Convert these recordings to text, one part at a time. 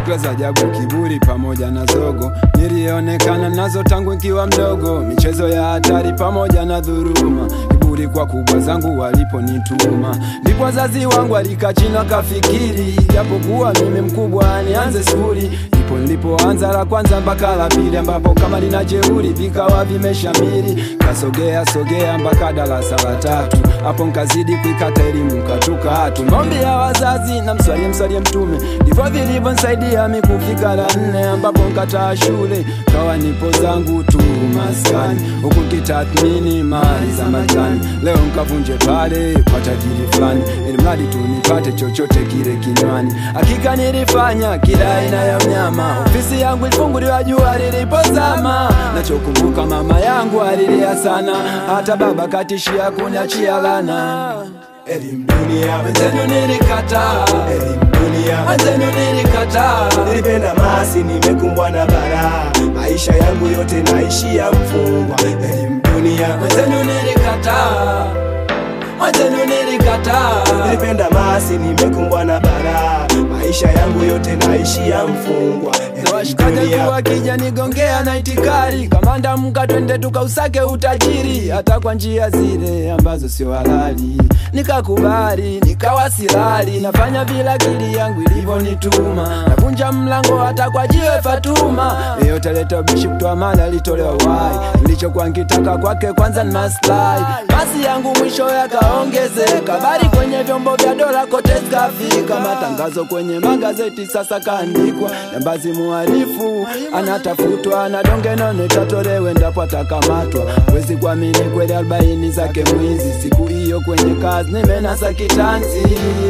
fikra za ajabu, kiburi pamoja na zogo nilionekana nazo tangu nikiwa mdogo, michezo ya hatari pamoja na dhuruma kiburi kwa kubwa zangu waliponituma, ndipo wazazi wangu alikaa chini wakafikiri, japokuwa mimi mkubwa nianze skuli ndipo nilipoanza la kwanza mpaka la pili, ambapo kama lina jeuri vikawa vimeshamiri, kasogea sogea mpaka darasa la tatu, hapo nkazidi kuikata elimu katuka hatu maombi ya wazazi na mswalie mswalie Mtume, ndivyo vilivyonsaidia mi kufika la nne, ambapo nkataa shule kawa nipo zangu tu maskani, huku kitathmini mali za majani. Leo nkavunje pale kwa tajiri fulani, ili mradi tu nipate chochote kile kinywani. Hakika nilifanya kila aina ya mnyama, ofisi yangu ilifunguliwa jua lilipozama. Nachokumbuka mama yangu alilia sana, hata baba katishia kuniachia lana. Elimu dunia, Wenzenu nilikataa, elimu dunia, wenzenu nilikataa. nilipenda masi, nimekumbwa na balaa, maisha yangu yote naishia mfungwa. Elimu dunia, Wenzenu nilikataa, wenzenu nilikataa. nilipenda masi, nimekumbwa na balaa, maisha yangu yote naishia mfungwa. Na Elimu washikaji dunia, kuwa kija nigongea na itikari kamanda mka twende tukausake utajiri hata kwa njia zile ambazo sio halali nikakubali nikawa silali nafanya vile akili yangu ilivyonituma navunja mlango hata kwa jiwe Fatuma yeyote leta bishi kutoa mali alitolewa wai nilichokuwa nkitaka kwake kwanza ni maslahi basi yangu mwisho yakaongezeka bari kwenye vyombo vya dola kote zikafika matangazo kwenye magazeti sasa kaandikwa jambazi muhalifu anatafutwa na donge none tatolewe ndapo atakamatwa wezi kuamini kweli arobaini zake mwizi siku hiyo kwenye kazi nimenasa kitanzi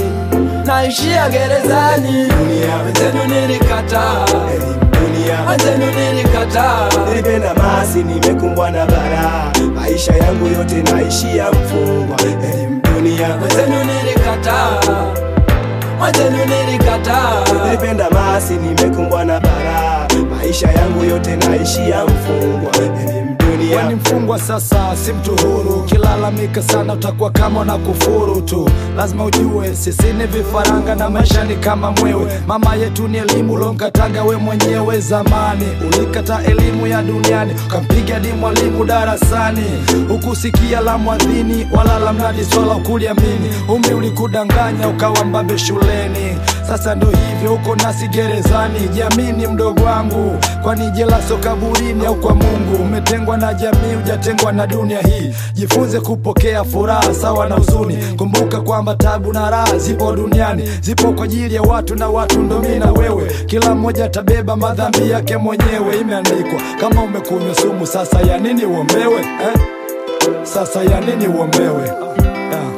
naishia gerezani wenzenu nilikataa elimu dunia, wenzenu nilikataa nilipenda masi, nimekumbwa na balaa, maisha yangu yote naishia mfungwa. Elimu dunia, wenzenu nilikataa wenzenu nilikataa nilipenda masi, nimekumbwa na balaa, maisha yangu yote naishia mfungwa. Elimu dunia, Wewe ni mfungwa sasa, si mtu huru. Ukilalamika sana utakuwa kama na kufuru tu. Lazima ujue sisi ni vifaranga na maisha ni kama mwewe. Mama yetu ni elimu, ulonkataga we mwenyewe zamani. Ulikata elimu ya duniani, ukampiga di mwalimu darasani. Ukusikia la mwadhini wala la mnadi swala ukuliamini. Umri ulikudanganya ukawa mbabe shuleni. Sasa ndo hivyo uko nasi gerezani. Jamini mdogo wangu, kwani jela sio kaburini au kwa Mungu. Umetengwa na jamii, hujatengwa na dunia hii. Jifunze kupokea furaha sawa na huzuni. Kumbuka kwamba tabu na raha zipo duniani, zipo kwa ajili ya watu na watu ndo mimi na wewe. Kila mmoja atabeba madhambi yake mwenyewe, imeandikwa. Kama umekunywa sumu, sasa ya nini uombewe eh? Sasa ya nini uombewe yeah.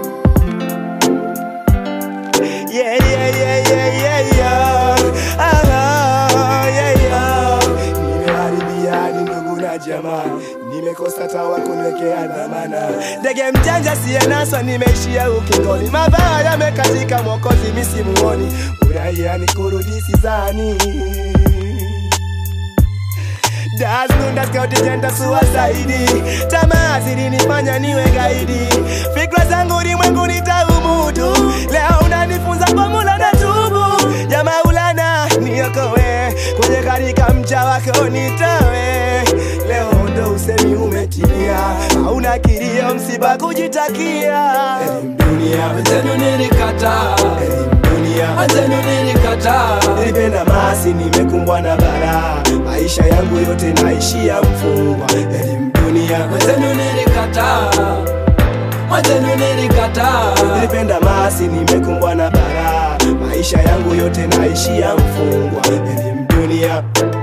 Yeah, yeah, yeah, yeah, yeah, yeah. Ah, yeah, yeah. Nimeharibia hadi ndugu na jamaa, nimekosa tawa kuniwekea dhamana. Ndege mjanja siyenaswa, nimeishia ukingoni, mabaya yamekatika, mwokozi misimuoni, uraia ni kurudi sizani Das Dundas County Jenta suicide Tamaa zilinifanya niwe gaidi Fikra zangu ulimwengu nitaumudu Leo unanifunza kwa mula na tubu Ya maulana niokowe Kwenye karika mcha wako nitawe Leo ndo usemi umetimia Hauna kilio msiba kujitakia Elimu dunia wenzenu nilikataa Elimu dunia wenzenu nilikataa Nilipenda masi, nimekumbwa na balaa, maisha yangu yote naishia mfungwa. Elimu dunia, wenzenu nilikataa wenzenu nilikataa nilipenda masi, nimekumbwa na balaa, maisha yangu yote naishia mfungwa. Elimu dunia,